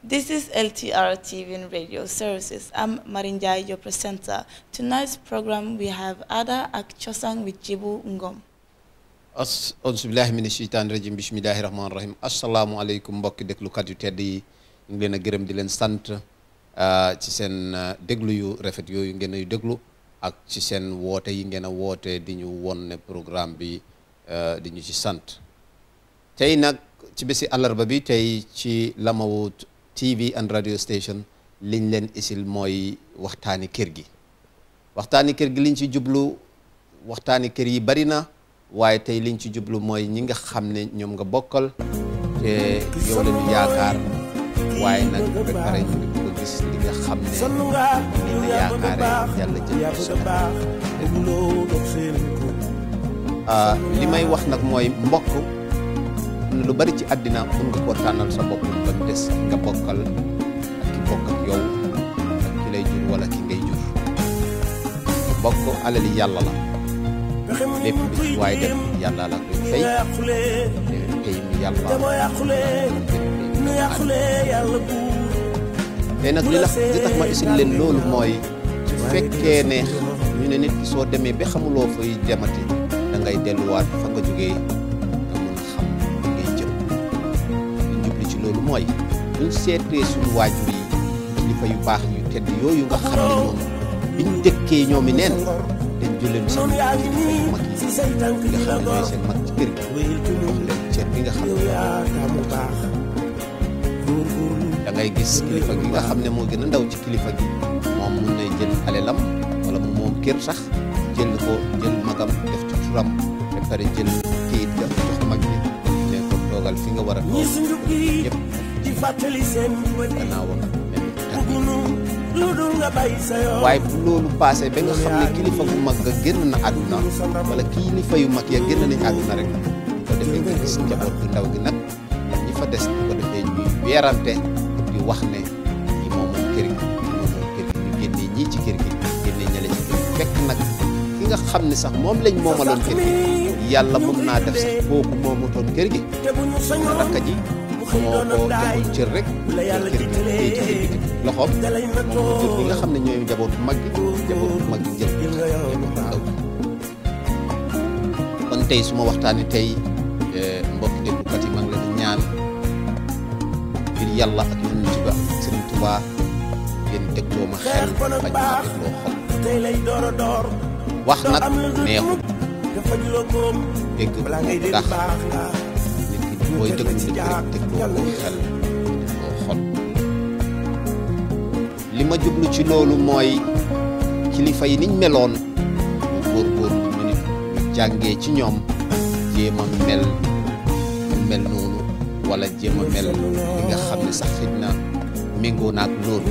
This is LTR TV and radio services. I'm Marinjai, your presenter. Tonight's program we have Ada ak Chosang with Jibu Ngom. as auzubillahi mina sheytaani rajim bismillahi rahmaani rahim asalaamualeykum mbokki déglukat yu tedd yi ñu ngi leen a gërëm di leen sant ci seen déglu yu rafet yooyu ngeen ay déglu ak ci seen woote yi ngeen a woote di ñu won ne programme bi di ñu ci sant tey nag ci bési àllarba bi tey ci Lamawut TV and radio station liñ leen isil mooy waxtaani kër gi waxtaani kër gi liñ ci jublu waxtaani kër yi bari na waaye tey liñ ci jublu mooy ñi nga xam ne ñoom nga bokkal te yow la ñu yaakaar waaye nag ba pare ñu ngi bëgg a gis li nga xam ne moom la yaakaare yàlla jël ko sa li may wax nag mooy mbokk am na lu bari ci àddina mun nga koo tànnal sa bopp ba mu des nga bokkal ak ki bokk ak yow ak ki lay jur wala ki ngay jur mbokk alali yàlla la lépp lu ci waaye def yàlla la koy fay te pay mi yàlla te nag li la li tax ma isil leen loolu mooy su fekkee ne ñu ne nit ki soo demee ba xamuloo fay demati da ngay delluwaat fa nga jógee nga mun a xam fi ngay jëm li jubli ci loolu mooy buñ seetee suñu waajur yi kilifa yu baax yu tedd yooyu nga xam ne ñoom biñ dëkkee ñoom i neen dañ jëleen seen kilifa yu mag yi nga xam ne ñooy seen mag ci kër gi jox leen cër bi nga xam ne da ngay gis kilifa gi nga xam ne moo gën a ndaw ci kilifa gi moom mun nay jël alelam wala mu moom kër sax jël ko jël magam def ci turam ba pare jël kayit ga jox mag bi ne ko toogal fi nga war a toog yëpp gannaawam waaye bu loolu paase ba nga xam ne kilifa bu mag ga génn na àdduna wala kilifa yu mag ya génn nañ àdduna rek bu ko defee nga gis njaboot bu ndaw gi nag ñi fa des bu ko defee ñuy weerante di wax ne ñi moom moom kër gi ñi moom moom kër gi ñu génnee ñii ci kër gi génnee ñale ci kër gi fekk nag ki nga xam ne sax moom lañ moomaloon kër gi yàlla mun naa def sax kooku moomutoon kër gi na rakka ji moo ko joxul cër rek jël kër gi téye ci kër gi loxoom moom mu jur gi nga xam ne ñooy njabootu mag gi njabootu mag gi jël njabootu ndaw kon tey su ma waxtaanee tey mbokki déglukat yi maa ngi leen di ñaan ngir yàlla ak yonent ba Sëriñ Tuubaa ngeen dégloo ma xel bañ maa dégloo xol wax nag neexul dégg moo tax nit ki booy déglu nit ki rek dégloo ko xel dégloo xol li ma jublu ci loolu mooy kilifa yi niñ meloon ñu góorgóorlu ñu nit ñu jàngee ci ñoom jéem a mel ñu mel noonu wala jéem a mel li nga xam ne sax xëj na méngoo naag loolu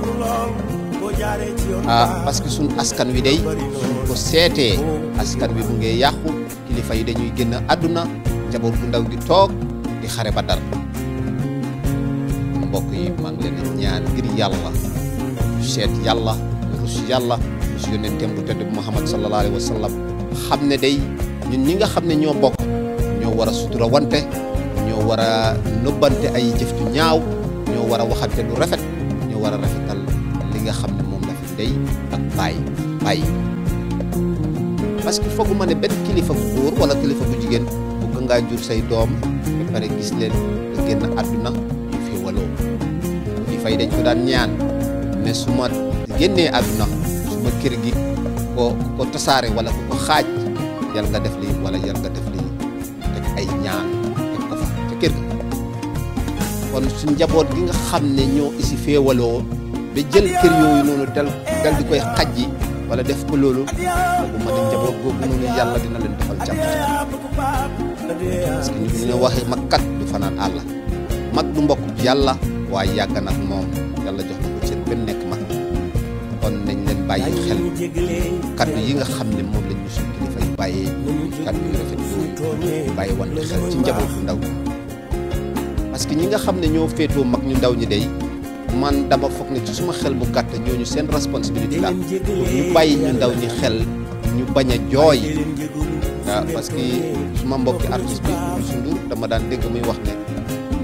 ah parce que suñ askan wi day suñ ko seetee askan wi mu ngi yàqu kilifa yi dañuy génn àdduna njaboot bu ndaw gi toog di xare ba dal mbokk yi maa ngi leen di ñaan ngir yàlla seet yàlla rus yàlla su yonenteem bu tedd bu Muhammad sallallahu alayhi wa sallam xam ne day ñun ñi nga xam ne ñoo bokk ñoo war a sutura wante ñoo war a nëbbante ay jëf ju ñaaw ñoo war a waxante lu rafet ñoo war a rafetal li nga xam ne moom la fi ndey ak baay baay parce que fooguma ne benn kilifa bu góor wala kilifa bu jigéen bu ngaa jur say doom ba pare gis leen nga génn àdduna ñu fi waloo kilifa yi dañ ko daan ñaan ne su ma génnee àdduna su ma kër gi ko ko tasaare wala ku ko xaaj yal nga def lii wala yal nga def lii teg ay ñaan teg ko fa ca kër ga kon su njaboot gi nga xam ne ñoo isi féewaloo ba jël kër yooyu noonu dal dal di koy xaj yi wala def ko loolu boobu ma ne njaboot googu noonu yàlla dina leen defal jàmm parce que ñu ne waxee mag kat du fanaan àll mag du mbokk yàlla waaye yàgg nag moom yàlla jox na ko seen benn nekk mag kon nañ leen bàyyi xel kaddu yi nga xam ne moom lañ ñu suñ kilifa yi bàyyee kaddu yu rafet yooyu bàyyi wante xel ci njaboot bu ndaw parce que ñi nga xam ne ñoo féetoo mag ñu ndaw ñi day man dama foog ne ci suma xel bu gàtt ñooñu seen responsabilité la pour ñu bàyyi ñu ndaw ñi xel ñu bañ a jooy waaw parce que suma mbokki artiste bi Youssou Ndour dama daan dégg muy wax ne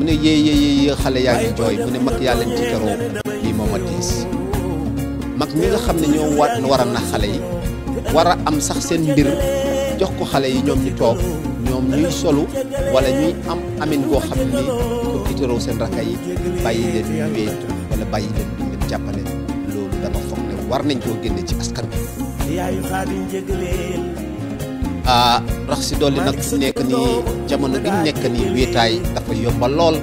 mu ne yée yée yée xale yaa ngi jooy mu ne mag yaa leen ci teroo lii moom a tiis mag ñi nga xam ne ñoo war war a nax xale yi war a am sax seen mbir jox ko xale yi ñoom ñu toog ñoom ñuy solu wala ñuy am amin goo xam ne ni pour tiitaroo seen rakka yi bàyyi leen ñu wéet wala bàyyi leen duñ leen jàppale loolu dama foog ne war nañ koo génne ci askan bi ah rax si dolli nag fi nekk nii jamono gi ñu nekk nii wéetaay dafa yomba lool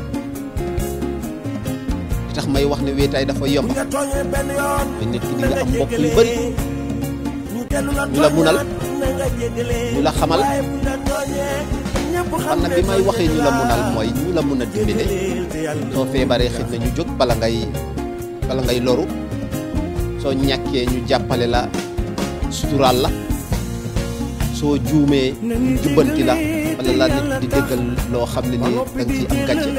li tax may wax ne wéetaay dafa yomba mooy nit ki di nga am mbokk yu bari ñu la munal ñu la xamal xam na bi may waxee ñu la munal mooy ñu la mun a dimbale soo feebaree xëj na ñu jóg bala ngay bala ngay loru soo ñàkkee ñu jàppale la suturaal la soo juumee ñu jubbanti la wala la nit di déggal loo xam ne nii da nga ciy am gàcce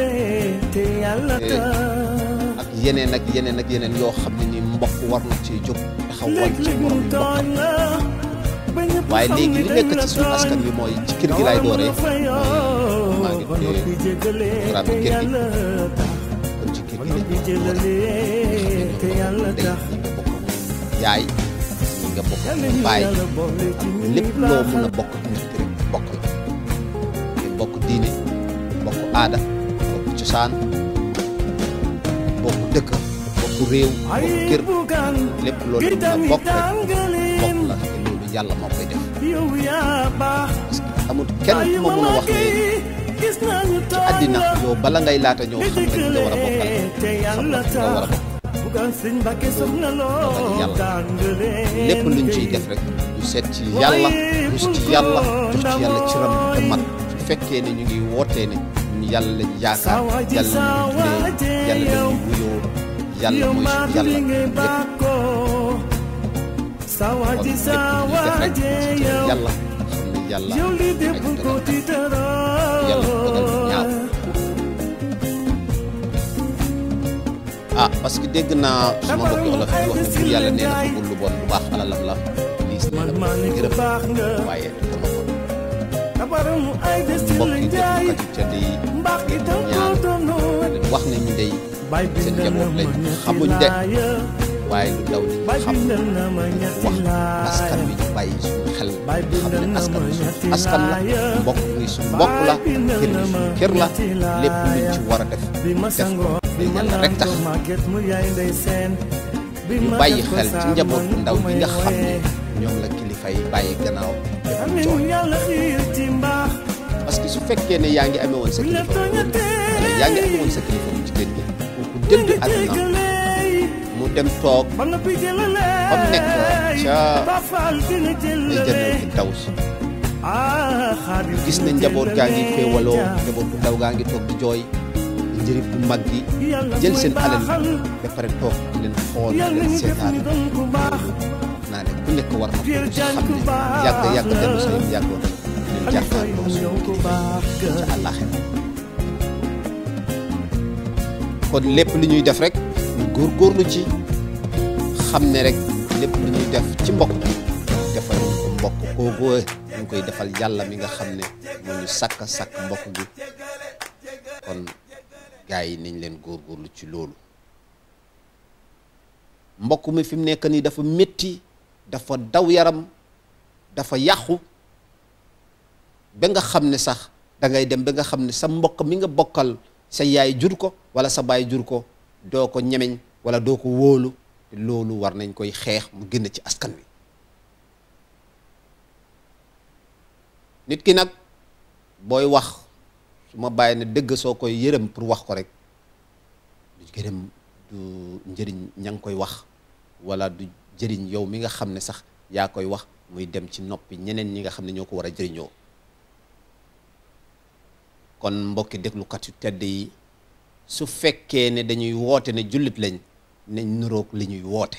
ak yeneen ak yeneen ak yeneen yoo xam ne nii mbokk war na ci jóg taxawal ci morom yi mbokkam waaye léegi li nekk ci suñu askan bi mooy ci kër gi laay dooree mooy maa ngi tuddee programme kër gi kon ci kër gi lañ ko dooree nga xam ne ñoo bokk ndey ñi nga bokk yaay ñi nga bokk baay lépp loo mën a bokk nit ki rek bokk la te bokk diine bokk aada bokk cosaan bokk dëkk bokk réew bokk kër lépp loolu mën a bokk rek bokk la te loolu yàlla moo koy def parce que amul kenn ku ma mën a wax ne ci àddina yow bala ngay laata ñëw xam nga nga war a bokkal xam nga nga war a bokk yàlla lépp luñ ciy def rek ñu seet ci yàlla rus ci yàlla jox ci yàlla ci ram te mat su fekkee ne ñu ngi wootee ne ñun yàlla lañ yaakaar yàlla lañu tuddee yàlla lañu wuyoo yàlla mooy suñu yàlla lépp kon lépp lu ñuy def rek ci yàlla xam ne yàlla ay dogal yàlla dogal ñaaw ah parce que dégg naa suma mbokki olof yi wax ne buur yàlla nee na bëggul lu bon lu baax alalam la liis nee na bëgg gërëm waaye du dama ko mbokki déglukat yu tedd yi ñaan leen wax ne ñu dey seen njaboot lañ xamuñ de waaye lu ndaw li ñu xam wax askan wi ñu bàyyi suñu xel xam ne askan wi suñu askan la mbokk gi suñu mbokk la kër gi suñu kër la lépp luñ ci war a def def ko te yàlla rek tax ñu bàyyi xel ci njaboot bu ndaw bi nga xam ne ñoom la kilifa yi bàyyi gannaaw def jooy parce que su fekkee ne yaa ngi amee woon sa kilifa bu góor wala yaa ngi amee woon sa kilifa bu jigéen gi kooku dëddu àdduna mu dem toog ba mu nekk ca ay jëndal fi daw si gis ne njaboot gaa ngi féewaloo njaboot bu ndaw gaa ngi toog di jooy njëriñ bu mag gi jël seen alal ba pare toog di leen xool di leen seetaan loolu naa ne ku nekk war na ko xam ne yàgg yàgg dellu sa yëpp yàggoon di leen jàkkaarloo suñu kilifa yi ca àllaaxira kon lépp lu ñuy def rek ñu góorgóorlu ci xam ne rek lépp lu ñuy def ci mbokk defal ñu ko mbokk kooku ñu koy defal yàlla mi nga xam ne moo ñu sàkk sàkk mbokk gi kon gaa yi nañ leen góorgóorlu ci loolu mbokk mi fi mu nekk nii dafa métti dafa daw yaram dafa yàqu ba nga xam ne sax da ngay dem ba nga xam ne sa mbokk mi nga bokkal sa yaay jur ko wala sa baay jur ko doo ko ñemeñ wala doo ko wóolu te loolu war nañ koy xeex mu génn ci askan wi nit ki nag booy wax su ma bàyyi ne dëgg soo koy yërëm pour wax ko rek du gërëm du njëriñ ña ngi koy wax wala du jëriñ yow mi nga xam ne sax yaa koy wax muy dem ci noppi ñeneen ñi nga xam ne ñoo ko war a jëriñoo kon mbokki déglukat yu tedd yi su fekkee ne dañuy woote ne jullit lañ nañ nuroog li ñuy woote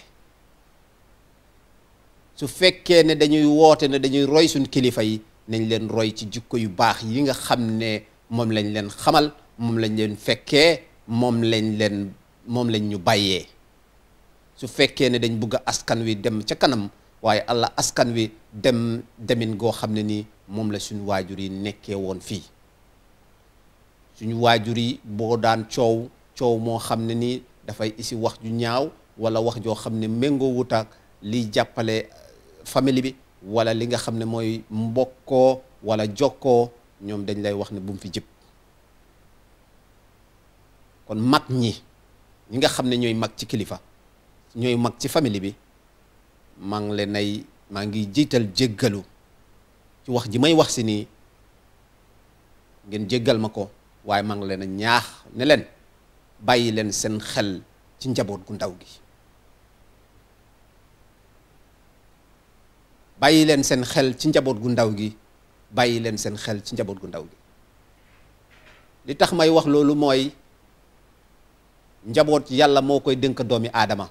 su fekkee ne dañuy woote ne dañuy roy suñ kilifa yi nañ leen roy ci jikko yu baax yi nga xam ne moom lañ leen xamal moom lañ leen fekkee moom lañ leen moom lañ ñu bàyyee su fekkee ne dañ bugg askan wi dem ca kanam waaye allah askan wi dem demin goo xam ne nii moom la suñ waajur yi nekkee woon fii suñu waajur yi boo daan coow coow moo xam ne nii dafay isi wax ju ñaaw wala wax joo xam ne méngoo wut ak liy jàppale famille bi wala li nga xam ne mooy mbokkoo wala jokkoo ñoom dañ lay wax ne bu mu fi jëpp kon mag ñi ñi nga xam ne ñooy mag ci kilifa ñooy mag ci famille bi maa ngi leen ay maa ngi jiital jéggalu ci wax ji may wax si nii ngeen jéggal ma ko waaye maa ngi leen a ñaax ne leen bàyyi leen seen xel ci njaboot gu ndaw gi bàyyi leen seen xel ci njaboot gu ndaw gi bàyyi leen seen xel ci njaboot gu ndaw gi li tax may wax loolu mooy njaboot yàlla moo koy dënk doomi aadama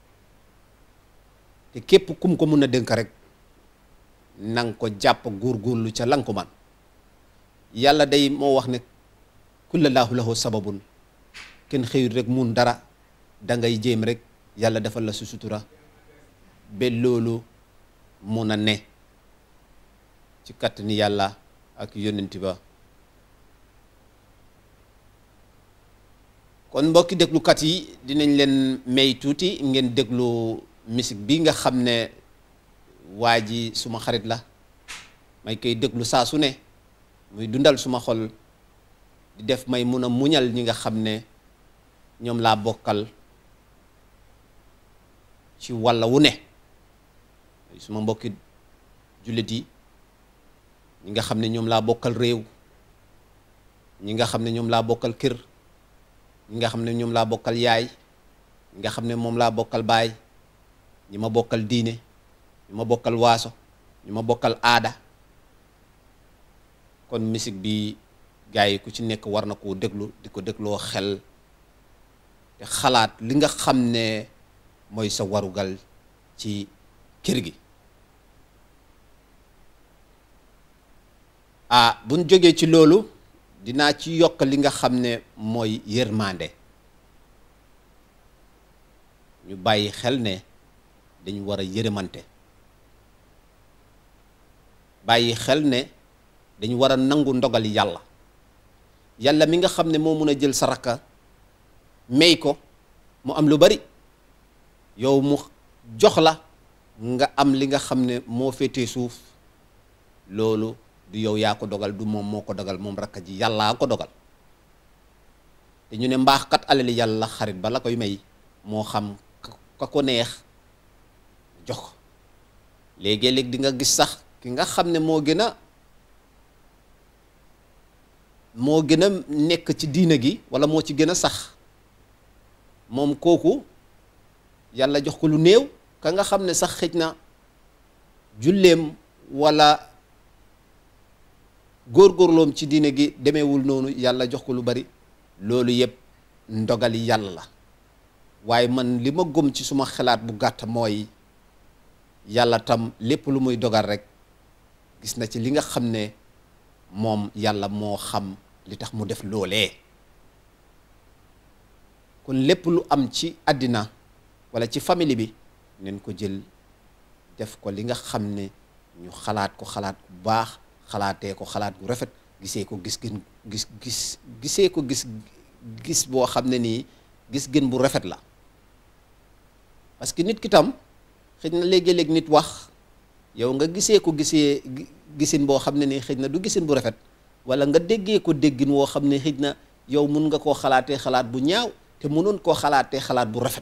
te képp kum ko mun a dënk rek nang ko jàpp góorgóorlu ca lan ko man yàlla day moo wax ne kullallaahu lahu sababun kenn xëyul rek mun dara da ngay jéem rek yàlla defal la su sutura ba loolu mun a ne ci kàttani yàlla ak yónnent ba kon mbokki déglukat yi dinañ leen may tuuti ngeen déglu musique bi nga xam ne waa ji suma xarit la may koy déglu saa su ne muy dundal suma xol di def may mun a muñal ñi nga xam ne ñoom laa bokkal ci walla wu ne suma mbokki jullit yi ñi nga xam ne ñoom laa bokkal réew ñi nga xam ne ñoom laa bokkal kër ñi nga xam ne ñoom laa bokkal yaay ñi nga xam ne moom laa bokkal baay ñi ma bokkal diine ñi ma bokkal waaso ñi ma bokkal aada kon musique bi gars yi ku ci nekk war na koo déglu di ko dégloo xel te xalaat li nga xam ne mooy sa warugal ci kër gi ah buñ jógee ci loolu dinaa ci yokk li nga xam ne mooy yërmande ñu bàyyi xel ne dañu war a yërëmante bàyyi xel ne dañu war a nangu ndogal yàlla yàlla mi nga xam ne moo mun a jël sa rakka may ko mu am lu bari yow mu jox la nga am li nga xam ne moo féetee suuf loolu du yow yaa ko dogal du moom moo ko dogal moom rakka ji yàllaa ko dogal te ñu ne mbaax kat alali yàlla xarit ba la koy may moo xam ka ko neex jox ko léegi-léeg di nga gis sax ki nga xam ne moo gën a moo gën a nekk ci diina gi walla moo ci gën a sax moom kooku yàlla jox ko lu néew ka nga xam ne sax xëj na julleem walla góorgóorloom ci diine gi demeewul noonu yàlla jox ko lu bari loolu yëpp ndogali yàlla la waaye man li ma gëm ci suma xalaat bu gàtt mooy yàlla tam lépp lu muy dogal rek gis na ci li nga xam ne moom yàlla moo xam li tax mu def loolee kon lépp lu am ci àddina walla ci famille bi neen ko jël def ko li nga xam ne ñu xalaat ko xalaat bu baax xalaatee ko xalaat gu rafet gisee ko gis gën gis gis gisee ko gis gis boo xam ne nii gis gën bu rafet la parce que nit ki tam xëj na léegi-léeg nit wax yow nga gisee ko gisee gisin boo xam ne nii xëj na du gisin bu rafet walla nga déggee ko déggin woo xam ne xëj na yow mun nga koo xalaatee xalaat bu ñaaw te mënoon koo xalaatee xalaat bu rafet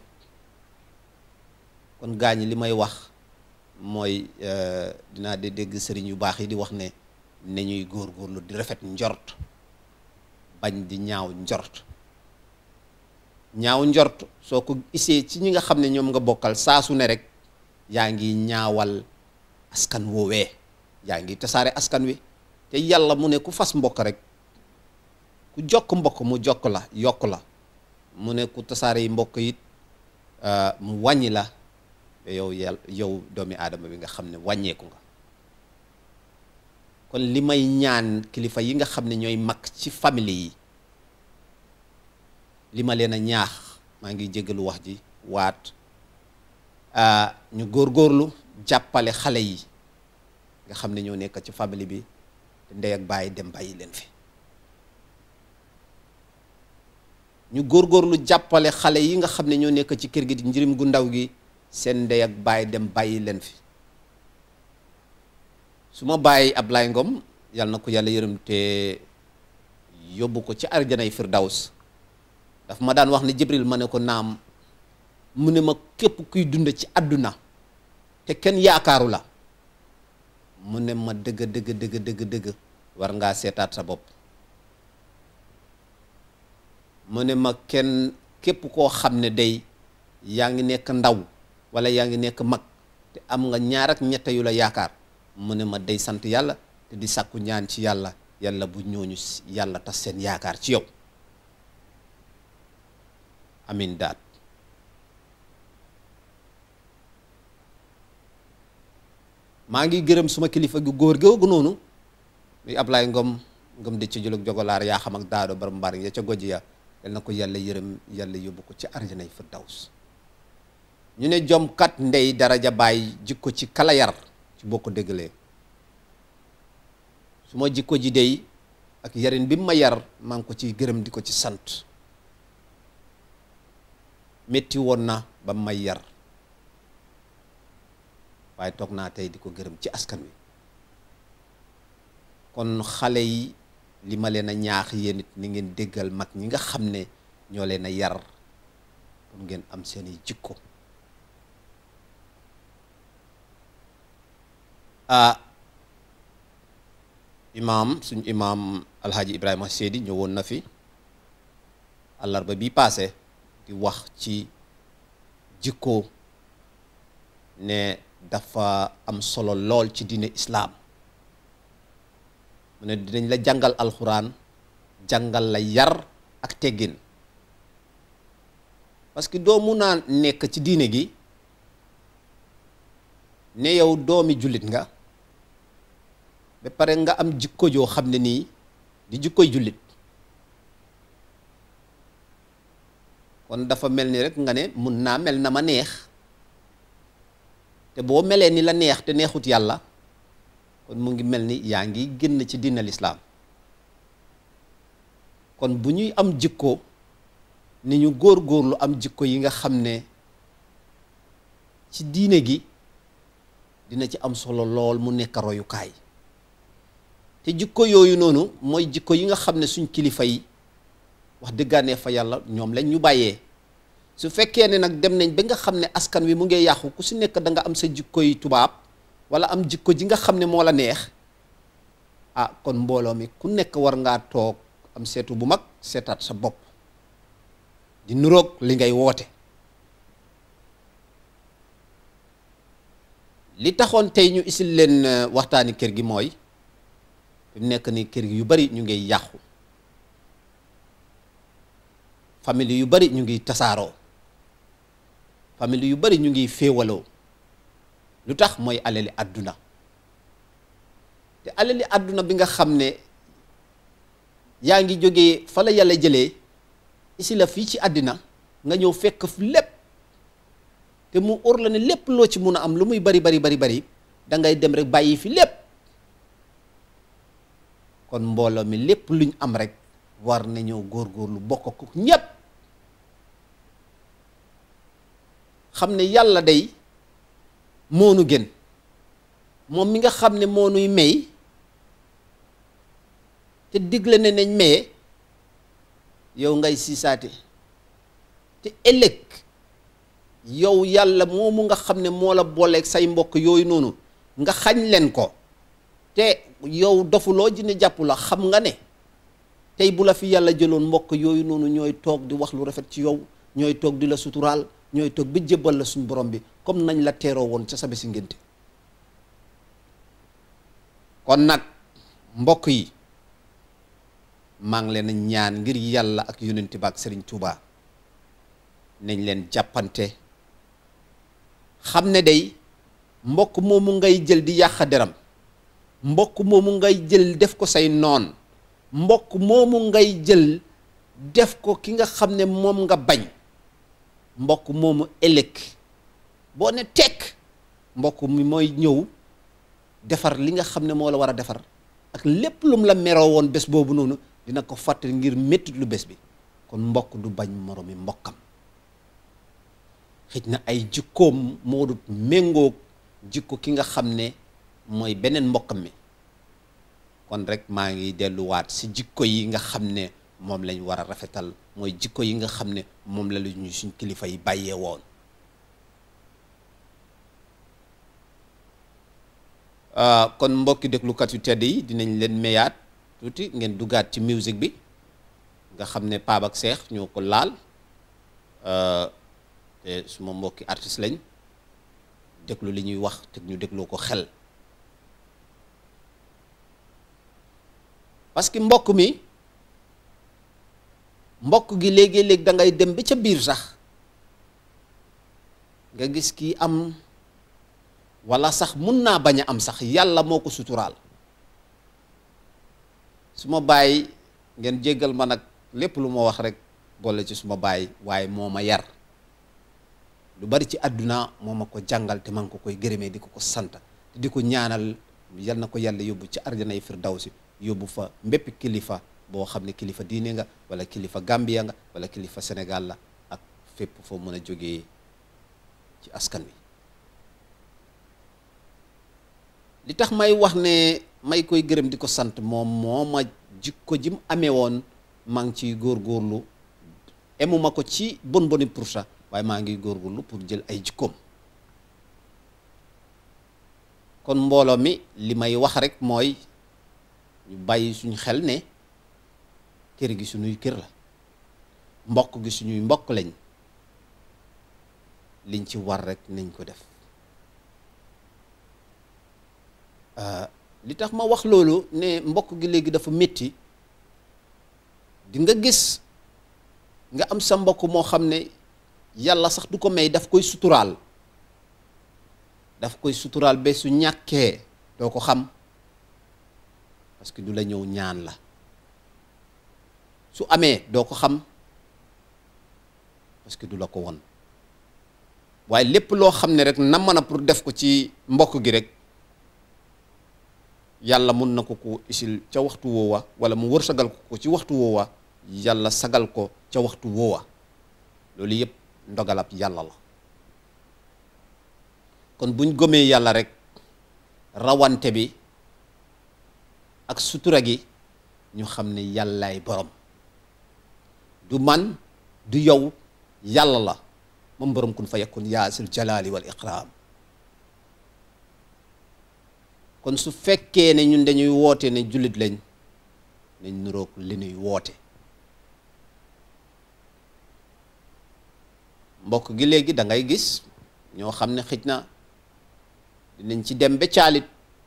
kon gaañ li may wax mooy dinaa de dégg sëriñ yu baax yi di wax ne ne ñuy góorgóorlu di rafet njort bañ di ñaaw njort ñaaw njort soo ko isee ci ñi nga xam ne ñoom nga bokkal saa su ne rek yaa ngi ñaawal askan woowee yaa ngi tasaare askan wi te yàlla mu ne ku fas mbokk rek ku jokk mbokk mu jokk la yokk la mu ne ku tasaare yi mbokk it mu wàññi la yow yàlla yow doomi aadama bi nga xam ne wàññeeku nga kon li may ñaan kilifa yi nga xam ne ñooy mag ci famille yi li ma leen a ñaax maa ngi jégalu wax ji waat ñu góorgóorlu jàppale xale yi nga xam ne ñoo nekk ci famille bi te ndey ak bàyyi dem bàyyi leen fi ñu góorgóorlu jàppale xale yi nga xam ne ñoo nekk ci kër gi di njirim gu ndaw gi seen ndey ak baay dem bàyyi leen fi su ma bàyyi Ablaye Ngom yàlla na ko yàlla yërëm te yóbbu ko ci arjanay firdaws daf ma daan wax ne Jibril ma ne ko naam mu ne ma képp kuy dund ci àdduna te kenn yaakaaru la mu ne ma dëgg dëgg dëgg dëgg dëgg war ngaa seetaat sa bopp mu ne ma kenn képp koo xam ne day yaa ngi nekk ndaw wala yaa ngi nekk mag te am nga ñaar ak ñett yu la yaakaar mu ne ma day sant yàlla te di sàkku ñaan ci yàlla yàlla bu ñooñu yàlla tas seen yaakaar ci yow amin daat maa ngi gërëm suma kilifa gu góor googu noonu muy Ablaye Ngom ngom di ci julug jogolaar yaa xam ak daado bar mbar ya ca goj ya yal na ko yàlla yërëm yàlla yóbbu ko ci arjanay firdaws ñu ne jom kat ndey daraja bàyyi jikko ci kala yar ci boo ko déggalee su ma jikko ji dey ak yarin bi ma yar maa ngi ko ciy gërëm di ko ci sant métti woon na ba may yar waaye toog naa tey di ko gërëm ci askan wi kon xale yi li ma leen a ñaax yéen it ni ngeen déggal mag ñi nga xam ne ñoo leen a yar pour ngeen am seeni jikko ah imaam suñ imaam alhaji ibrahima seedi ñëwoon na fi àllarba bi paase di wax ci jikko ne dafa am solo lool ci diine islaam mu ne dinañ la jàngal alxuraan jàngal la yar ak teggin parce que doo mun naa nekk ci diine gi ne yow doomi jullit nga ba pare nga am jikko joo xam ne nii di jikkoy jullit kon dafa mel ni rek nga ne mun naa mel na ma neex te boo melee ni la neex te neexut yàlla kon mu ngi mel ni yaa ngi génn ci diina lislaam kon bu ñuy am jikko ni ñu góor-góorlu am jikko yi nga xam ne ci diine gi dina ci am solo lool mu nekk royukaay te jikko yooyu noonu mooy jikko yi nga xam ne suñ kilifa yi wax dëggaanee fa yàlla ñoom lañ ñu bàyyee su fekkee ne nag dem nañ ba nga xam ne askan wi mu ngi yàqu ku si nekk da nga am sa jikko yi tubaab wala am jikko ji nga xam ne moo la neex ah kon mbooloo mi ku nekk war ngaa toog am seetu bu mag seetaat sa bopp di nuroog li ngay woote li taxoon tey ñu isil leen waxtaani kër gi mooy fi mu nekk ni kër gi yu bari ñu ngi yàqu famille yu bari ñu ngi tasaaroo famille yu bari ñu ngi féewaloo lu tax mooy alali àdduna te alali àdduna bi nga xam ne yaa ngi jógee fa la yàlla jëlee isi la fii ci àddina nga ñëw fekk fi lépp te mu óor la ne lépp loo ci mun a am lu muy bari bari bari bari da ngay dem rek bàyyi fi lépp kon mbooloo mi lépp luñ am rek war nañoo góorgóorlu bokk ko ñépp xam ne yàlla day moonu gën moom mi nga xam ne moonuy may te digle ne nañ maye yow ngay siisaate te ëllëg yow yàlla moomu nga xam ne moo la booleeg say mbokk yooyu noonu nga xañ leen ko te yow dofuloo ji ne jàpp la xam nga ne tey bu la fi yàlla jëloon mbokk yooyu noonu ñooy toog di wax lu rafet ci yow ñooy toog di la suturaal ñooy toog bi jébbal la suñ borom bi comme nañ la teeroo woon ca sa bési ngénte kon nag mbokk yi maa ngi leen ñaan ngir yàlla ak yonent ba ak Serigne Touba nañ leen jàppante xam ne day mbokk moomu ngay jël di yàq deram mbokk moomu ngay jël def ko say noon mbokk moomu ngay jël def ko ki nga xam ne moom nga bañ mbokk moomu ëllëg boo ne tekk mbokk mi mooy ñëw defar li nga xam ne moo la war a defar ak lépp lum la meroo woon bés boobu noonu dina ko fàttali ngir méttit lu bés bi kon mbokk du bañ moromi mbokkam xëj na ay jikkoom moo dut méngoog jikko ki nga xam ne mooy beneen mbokkam mi kon rek maa ngi delluwaat si jikko yi nga xam ne moom lañ war a rafetal mooy jikko yi nga xam ne moom la ñu suñ kilifa yi bàyyee woon kon mbokki déglukat yu tedd yi dinañ leen meyaat tuuti ngeen duggaat ci musique bi nga xam ne Pape ak Cheikh ñoo ko laal te suma mbokki artiste lañ déglu li ñuy wax te ñu dégloo ko xel parce que mbokk mi mbokk gi léegi-léeg da ngay dem ba ca biir sax nga gis kii am walla sax mun naa bañ a am sax yàlla moo ko suturaal su ma bàyyi ngeen jéggal ma nag lépp lu ma wax rek boole ci suma bàyyi waaye moo ma yar lu bari ci àdduna moo ma ko jàngal te man ko koy gërëmee di ko ko sant te di ko ñaanal yal na ko yàlla yóbbu ci arjanay firdawsi yóbbu fa mbéppi kilifa boo xam ne kilifa diine nga wala kilifa Gambia nga wala kilifa Sénégal la ak fépp foo mën a jógee ci askan wi li tax may wax ne may koy gërëm di ko sant moom moo ma jikko ji mu amee woon maa ngi ciy góorgóorlu emuma ko ci bon boni pour ça waaye maa ngi góorgóorlu pour jël ay jikkoom kon mbooloo mi li may wax rek mooy ñu bàyyi suñu xel ne kër gi suñuy kër la mbokk gi suñuy mbokk lañ liñ ci war rek nañ ko def li tax ma wax loolu ne mbokk gi léegi dafa métti di nga gis nga am sa mbokk moo xam ne yàlla sax du ko may daf koy suturaal daf koy suturaal ba su ñàkkee doo ko xam parce que du la ñëw ñaan la su amee doo ko xam parce que du la ko won waaye lépp loo xam ne rek na mën a pour def ko ci mbokk gi rek yàlla mun na ko ko isil ca waxtu woowa wala mu wërsagal ko ko ci waxtu woowa yàlla sagal ko ca waxtu woowa loolu yëpp ndogalab yàlla la kon buñ gëmee yàlla rek rawante bi ak sutura gi ñu xam ne yàllaay borom du man du yow yàlla la moom borom kun fa yakun yaasil jalaali wal iqraam kon su fekkee ne ñun dañuy woote ne jullit lañ nañ nuroog li ñuy woote mbokk gi léegi da ngay gis ñoo xam ne xëj na dinañ ci dem ba caalit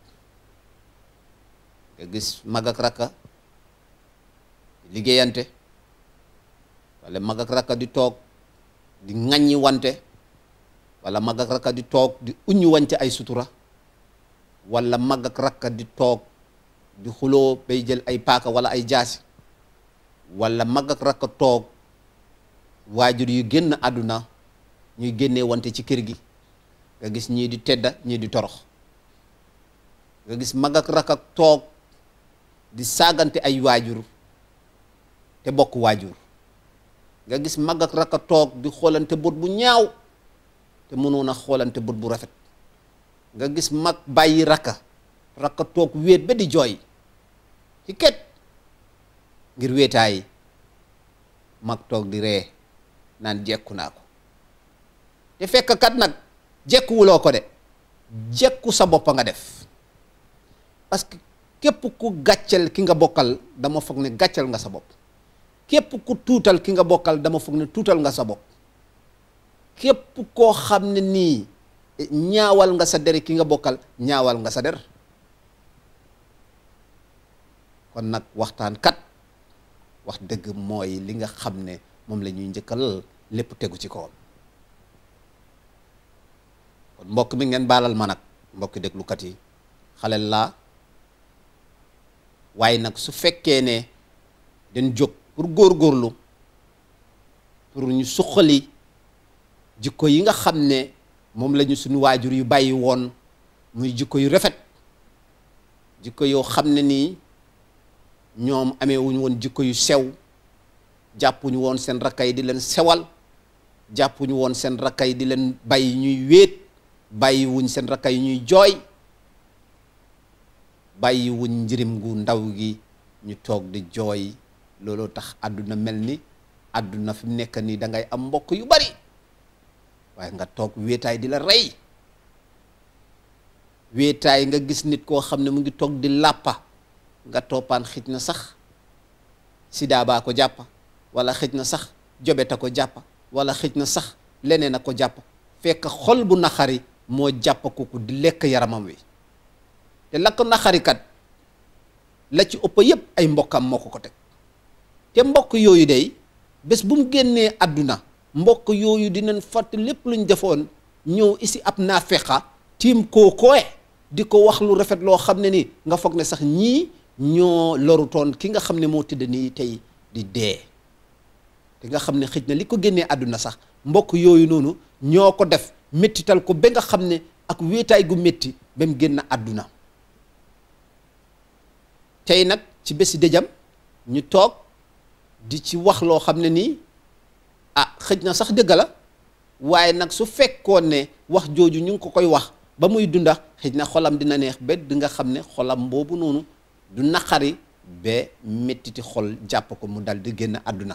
nga gis mag ak rakka liggéeyante wala mag ak rakka di toog di ŋaññi wante wala mag ak rakka di toog di uññi wante ay sutura wala mag ak rakka di toog di xuloo bay jël ay paaka wala ay jaasi wala mag ak rakka toog waajur yu génn àdduna ñuy génnee wante ci kër gi nga gis ñii di tedda ñii di torox nga gis mag ak rakka toog di saagante ay waajur te bokk waajur nga gis mag ak rakka toog di xoolante bët bu ñaaw te mënoon a xoolante bët bu rafet nga gis mag bàyyi rakka rakka toog wéet ba di jooy ci ket ngir wéetaay mag toog di ree naan jekku naa ko te fekk kat nag jekkuwuloo ko de jekku sa bopp nga def parce que képp ku gàccel ki nga bokkal dama foog ne gàccel nga sa bopp képp ku tuutal ki nga bokkal dama foog ne tuutal nga sa bopp képp koo xam ne nii ñaawal nga sa der ki nga bokkal ñaawal nga sa der kon nag waxtaan kat wax dëgg mooy li nga xam ne moom la ñuy njëkkal lépp tegu ci kawam kon mbokk mi ngeen baalal ma nag mbokki déglukat yi xalel laa waaye nag su fekkee ne dañ jóg pour góorgóorlu pour ñu suqali jikko yi nga xam ne moom la ñu suñu waajur yu bàyyi woon muy jikko yu rafet jikko yoo xam ne nii ñoom amee wuñu woon jikko yu sew jàppuñu woon seen rakka yi di leen sewal jàppuñu woon seen rakka yi di leen bàyyi ñuy wéet bàyyi wuñ seen rakka yi ñuy jooy bàyyi wuñ njirim gu ndaw gi ñu toog di jooy looloo tax àdduna mel ni àdduna fi mu nekk nii da ngay am mbokk yu bari waaye nga toog wéetaay di la rey wéetaay nga gis nit koo xam ne mu ngi toog di làppa nga toppaan xij na sax sida baa ko jàpp wala xëj na sax jobeta ko jàpp wala xëj na sax leneen a ko jàpp fekk xol bu naxari moo jàpp kooku di lekk yaramam wi te la ko naxarikat la ci ëpp yépp ay mbokkam moo ko ko teg te mbokk yooyu day bés bu mu génnee àdduna mbokk yooyu dinañ fàtte lépp luñ defoon ñëw isi ab naafeqa tiim koo kooye di ko wax lu rafet loo xam ne ni nga foog ne sax ñii ñoo lorutoon ki nga xam ne moo tëdd nii tey di dee te nga xam ne xëj na li ko génnee àdduna sax mbokk yooyu noonu ñoo ko def méttital ko ba nga xam ne ak wéetaay gu métti ba mu génn àdduna tey nag ci bési dëjam ñu toog di ci wax loo xam ne nii ah xëj na sax dëgg la waaye nag su fekkoon ne wax jooju ñu ngi ko koy wax ba muy dunda xëj na xolam dina neex ba di nga xam ne xolam boobu noonu du naqari ba mettiti xol jàpp ko mu dal di génn àdduna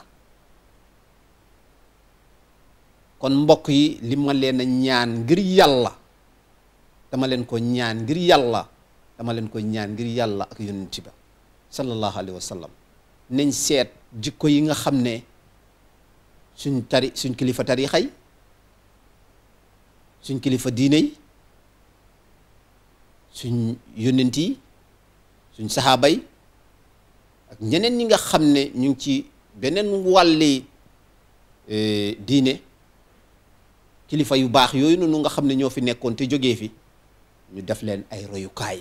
kon mbokk yi li ma leen a ñaan ngir yàlla dama leen ko ñaan ngir yàlla dama leen ko ñaan ngir yàlla ak yonent ba sallallahu alayhi wa sallam nañ seet jikko yi nga xam ne suñ tari suñ kilifa tarixa yi suñ kilifa diine yi suñ yonent yi suñ saxaaba yi ak ñeneen ñi nga xam ne ñu ngi ci beneen wàlli diine kilifa yu baax yooyu noonu nga xam ne ñoo fi nekkoon te jógee fi ñu def leen ay royukaay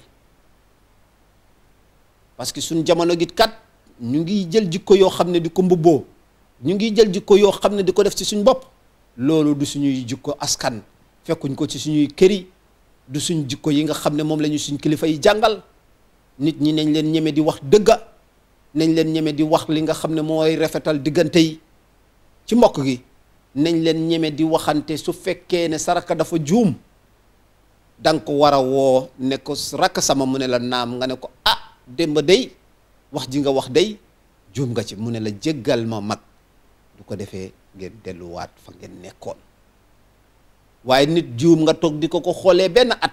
parce que suñ jamono gi kat ñu ngi jël jikko yoo xam ne di ko mbubboo ñu ngi jël jikko yoo xam ne di ko def ci suñ bopp loolu du suñuy jikko askan fekkuñ ko ci suñuy këri du suñ jikko yi nga xam ne moom la ñu suñ kilifa yi jàngal nit ñi nañ leen ñeme di wax dëgga nañ leen ñeme di wax li nga xam ne mooy rafetal diggante yi ci mbokk gi nañ leen ñeme di waxante su fekkee ne saraka dafa juum danga ko war a woo ne ko rakk sama mu ne la naam nga ne ko ah démb day wax ji nga wax day juum nga ci mu ne la jéggal ma mag du ko defee ngeen delluwaat fa ngeen nekkoon waaye nit juum nga toog di ko ko xoolee benn at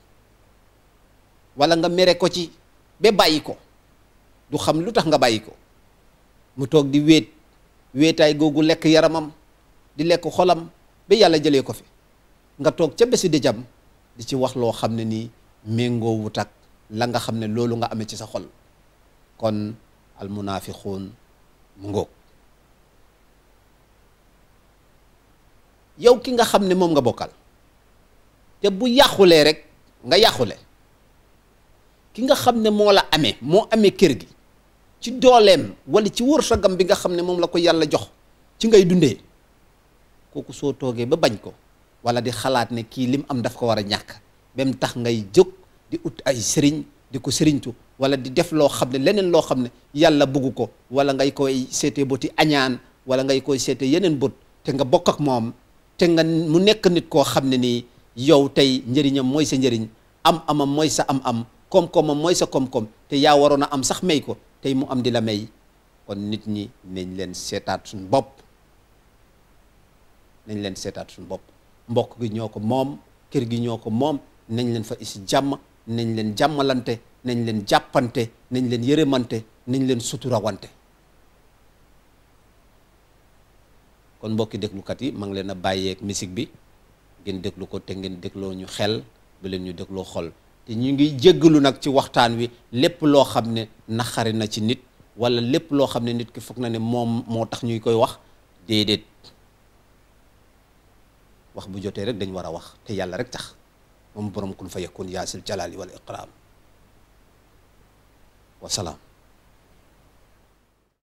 wala nga mere ko ci ba bàyyi ko du xam lu tax nga bàyyi ko mu toog di wéet wéetaay googu lekk yaramam di lekk xolam ba yàlla jëlee ko fi nga toog ca bési di jam di ci wax loo xam ne nii méngoo wut ak la nga xam ne loolu nga amee ci sa xol kon almunaafiquun mu ngoog yow ki nga xam ne moom nga bokkal te bu yàqulee rek nga yàqule ki nga xam ne moo la amee moo amee kër gi ci dooleem wala ci wërsëgam bi nga xam ne moom la ko yàlla jox ci ngay dundee kooku soo toogee ba bañ ko wala di xalaat ne kii lim am daf ko war a ñàkk ba mu tax ngay jóg di ut ay sëriñ di ko sëriñtu wala di def loo xam ne leneen loo xam ne yàlla bugg ko wala ngay koy seetee bëti añaan wala ngay koy seetee yeneen bët te nga bokk ak moom te nga mu nekk nit koo xam ne nii yow tey njëriñam mooy sa njëriñ am amam mooy sa am am koom-koomam mooy sa koom-koom te yaa waroon a am sax may ko tey mu am di la may kon nit ñi nañ leen seetaat suñ bopp nañ leen seetaat suñ bopp mbokk gi ñoo ko moom kër gi ñoo ko moom nañ leen fa isi jàmm nañ leen jàmmalante nañ leen jàppante nañ leen yërëmante nañ leen suturawante kon mbokki déglukat yi ma ngi leen a bàyyeeg musique bi ngeen déglu ko te ngeen dégloo ñu xel bu leen ñu dégloo xol te ñu ngi jéggalu nag ci waxtaan wi lépp loo xam ne naxari na ci nit wala lépp loo xam ne nit ki foog na ne moom moo tax ñuy koy wax déedéet wax bu jotee rek dañ war a wax te yàlla rek tax moom borom kun fa yakun yaasil jalaali wal iqraam wasalaam